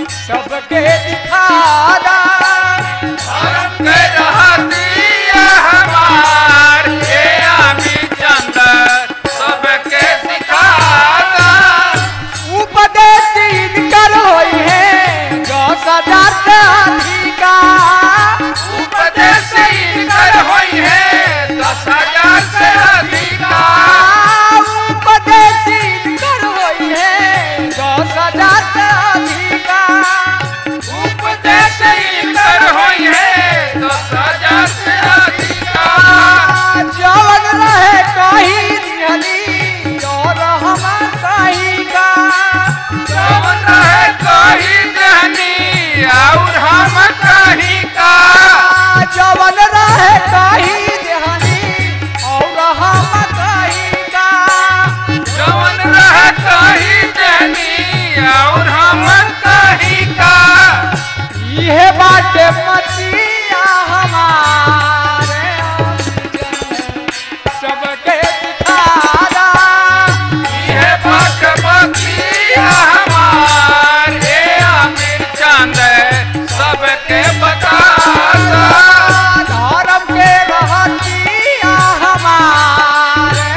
सबके दिखा दा धर्म के रहतिया हमार हे आमी चंदर सबके सिखाता उपदेश इनकर होई है दस हजार से अधिका उपदेश इनकर होई है दस हजार से अधिका उपदेश इनकर होई है दस हजार से अधिका उपदेश इनकर होई है दस हजार से अधिका जवन रहे कहीं दिहली और हम कहीं का जवन रहे कहीं दहनी और हम कहीं का जवन रहे कहीं दिहली और हम कहीं का जवन रहे कहीं दहनी और हम कहीं का ये बाटे मतिया हमारे सबके दिखादा ये भगवतिया हमार हे आमिर चंद सबके बताता धर्म के रहतिया हमारे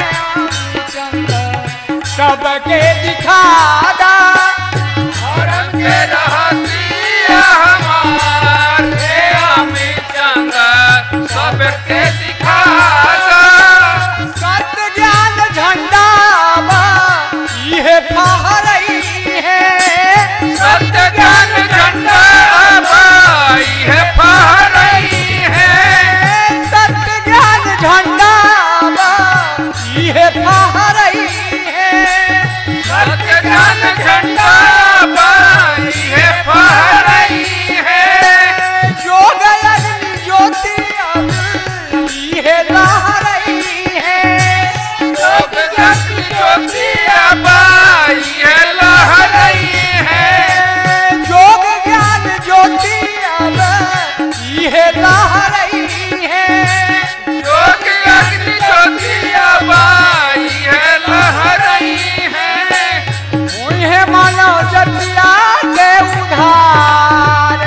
सबके दिखादा धर्म के रहतिया हमार हे आमिर चंद सबके दिखाता सत्य ज्ञान झंडा बा ये फहरई है सत्य ज्ञान झंडा बाई है फहरई है सत्य ज्ञान झंडा बा ये फहरई है सत्य ज्ञान झंडा बाई है फहरई है योग अग्नि ज्योति अब ये लहरई है लोक जगत ज्योतिया बाई है लहरई है योग ज्ञान ज्योति अब ये लहरई है योग अग्नि ज्योतिया बाई है लहरई है उन्हें मानो जतिया के उधार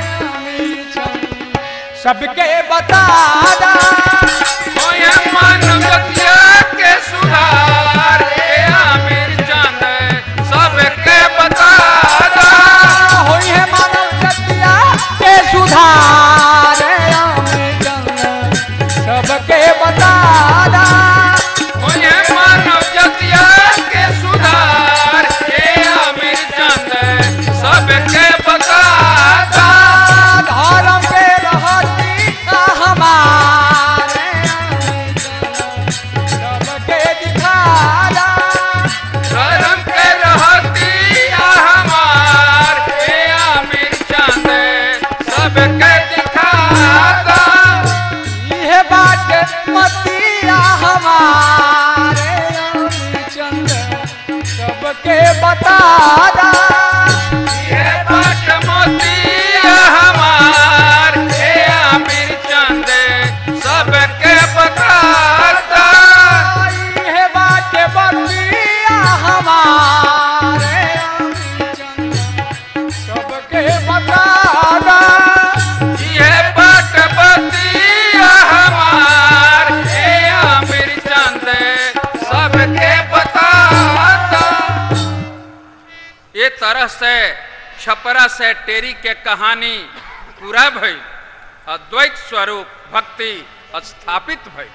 सबके बता दा मोहे मानवतिया के सुधार हे आमिर चंद सबके बता दा होई है मानव जतिया के सुधार सबके बता दा मोहे मानवतिया के सुधार हे आमिर चंद सबके बता दा धर्म के रहती हमारे सबके दिखा दा धर्म के रहतिया हमार हे आमिर चंद सबके दिखा दा ये बात मतिया हमारे चंद सबके बता दा ये बाट मोतिया हमार हे आमिर चंद सबके बताता ये बात मतिया हमारे चंद सबके बता दा ये बाट बतिया हमार हे आमिर चंद सबके बताता ये तरह से छपरा से टेरी के कहानी पूरा भई अद्वैत स्वरूप भक्ति स्थापित भई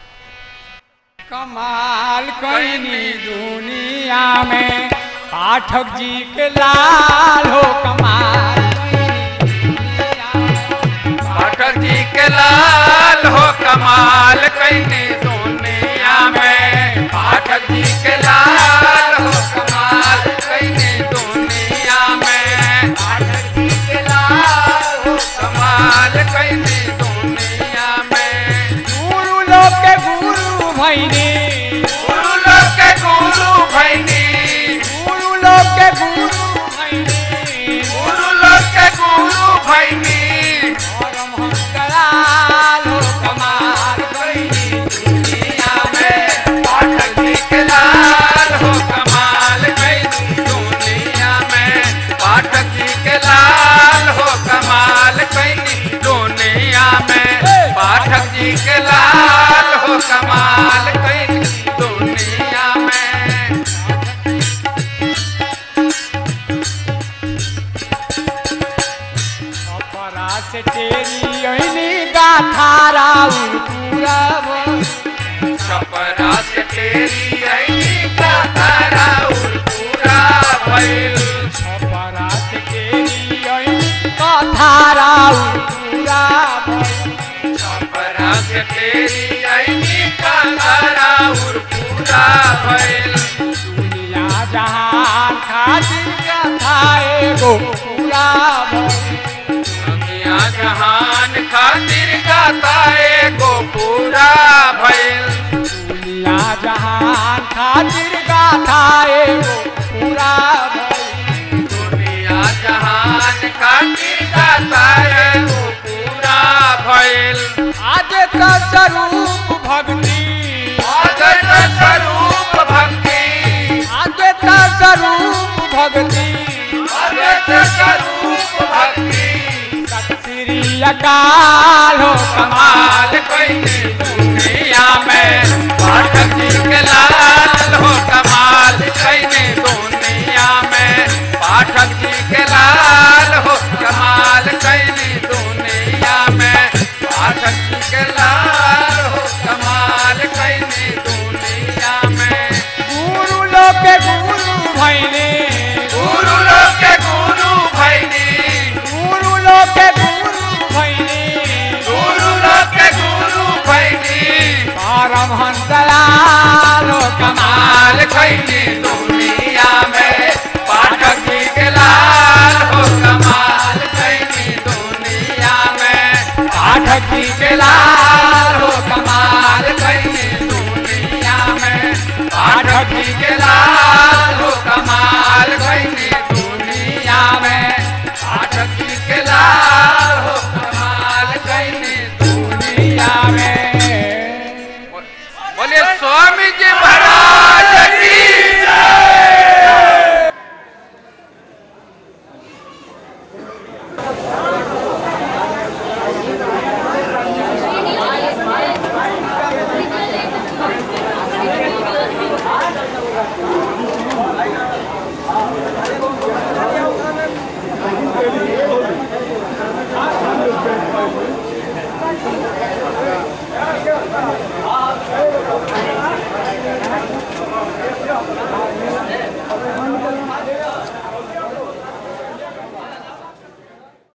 कमाल कईनी दुनिया में पाठक जी के लाल हो कमाल कईनी दुनिया में। पाठक जी के लाल हो कमाल कैनी दुनिया में पाठक जी के लाल हो कमाल कैनी दुनिया में पाठक जी के लाल हो कमाल कैनी दुनिया में गुरु लोग के गुरु भैनी गुरु लोग के गुरु भैनी गुरु लोग के गुरु भैनी गुरु लोग के गुरु भैनी परम हंस दयाल हो कमाल कईनी दुनिया में पाठक जी के लाल हो कमाल कैनी दुनिया में पाठक जी के लाल हो कमाल कैनी दुनिया में पाठक जी के लाल हो कमाल कैनी दुनिया में अपरा से तेरी अइनी गाथा राउर पूरा भइल। छपरा से तेरी आई का तारा उर पूरा भइल अपरा से तेरी अइनी गाथा राउर पूरा भइल। छपरा से तेरी आई का तारा उर पूरा भइल दुनिया जहान खातिर गाथा एगो पूरा भइल। दुनिया जहान खातिर गाता एगो पूरा भइल दुनिया जहान खातिर गाथा एगो पूरा भइल। दुनिया जहान खातिर गाता एगो पूरा भइल आज का स्वरूप भक्ति आदत स्वरूप भक्ति आज का स्वरूप भक्ति आदत स्वरूप भक्ति सत श्री अकाल हो कमाल कमाल कैनी दुनिया में पाठक जी के लाल हो कमाल कैनी दुनिया में पाठक जी के लाल हो कमाल कैनी दुनिया में पाठक जी के लाल हो कमाल कैनी दुनिया में गुरु लोग के गुरु भैने गुरु लोग के गुरु भैनी गुरु लोग के गुरु भैने गुरु लोग के गुरु भैनी परमहंस दयाल हो कमाल कमाल कैनी दुनिया में पाठक जी के लाल हो कमाल कैनी दुनिया में पाठक जी के लाल हो कमाल कैनी दुनिया में पाठक जी के लाल हो कमाल कैनी दुनिया में पाठक जी के लाल हो कमाल कैनी दुनिया में बोलिए स्वामी जी महाराज की जय।